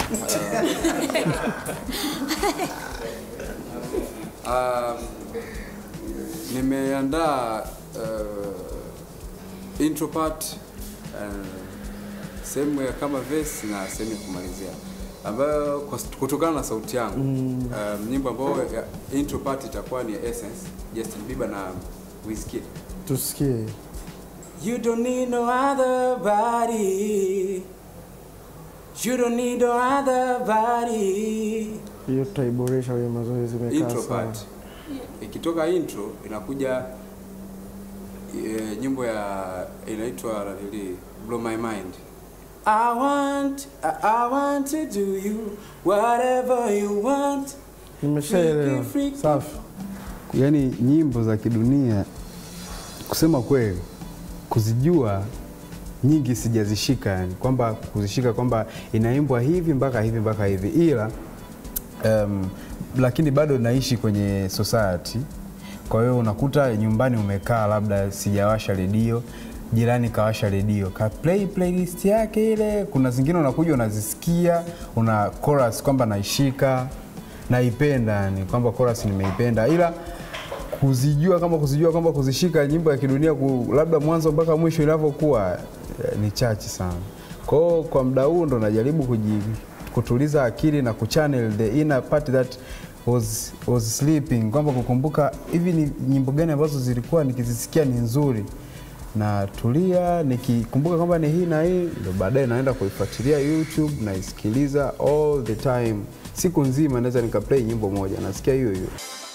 Um, nimeandaa uh, intro part uh, sehemu ya kama verse na sehemu ya kumalizia ambayo kwa- kutokana na sauti yangu um, nyimbo ambayo ya- intro part itakuwa ni Essence, Justin Bieber na Wizkid. Tusikie. You don't need no other body. You don't need no other body. Hiyo tutaiboresha kwenye mazoezi imekaa intro sawa. part. Ikitoka intro inakuja e, nyimbo ya inaitwa nili Blow My Mind. I want I, I want to do you whatever you want. Nimeshaelewa. Freaky, freaky. Safi. Yaani nyimbo za kidunia kusema kweli kuzijua nyingi sijazishika, yani kwamba kuzishika kwamba inaimbwa hivi mpaka hivi mpaka hivi, ila um, lakini bado naishi kwenye society. Kwa hiyo unakuta nyumbani umekaa, labda sijawasha redio, jirani kawasha redio ka play playlist yake ile. Kuna zingine unakuja unazisikia, una chorus kwamba naishika, naipenda, yani kwamba chorus nimeipenda, ila kuzijua kama kuzijua kwamba kuzishika nyimbo ya kidunia ku, labda mwanzo mpaka mwisho inavyokuwa eh, ni chache sana. Kwa hiyo kwa muda huu ndo najaribu kuji, kutuliza akili na kuchannel the inner part that was, was sleeping, kwamba kukumbuka hivi ni nyimbo gani ambazo zilikuwa nikizisikia ni nzuri na tulia nikikumbuka kwamba ni hii na hii, ndo baadaye naenda kuifuatilia YouTube naisikiliza all the time, siku nzima naweza nikaplay nyimbo moja nasikia hiyo hiyo.